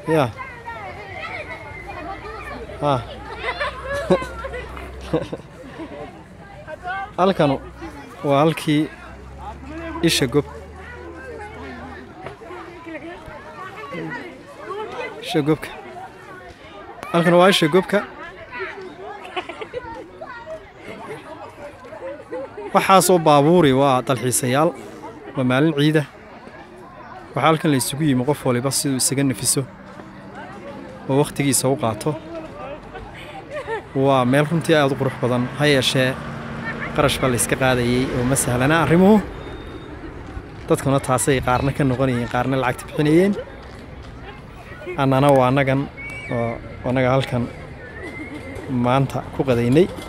ya ha halkanu waa halkii isha gob isha gobka halkan waa isha gobka waxaasoo baabuuri waa dalxiisayaal waa maalin ciida waxaa halkan la isugu yimi qof waliba siduu isaga nafiso oo wakhtigiisa u qaato waa meel runtii aada u qurux badan ha yeeshee qarash baa layska qaadayey oo ma sahlana arrimuhu dadkuna taasay qaarna ka noqonayeen qaarna lacagta bixinayeen annana waa annagan oo annaga halkan maanta ku qadaynay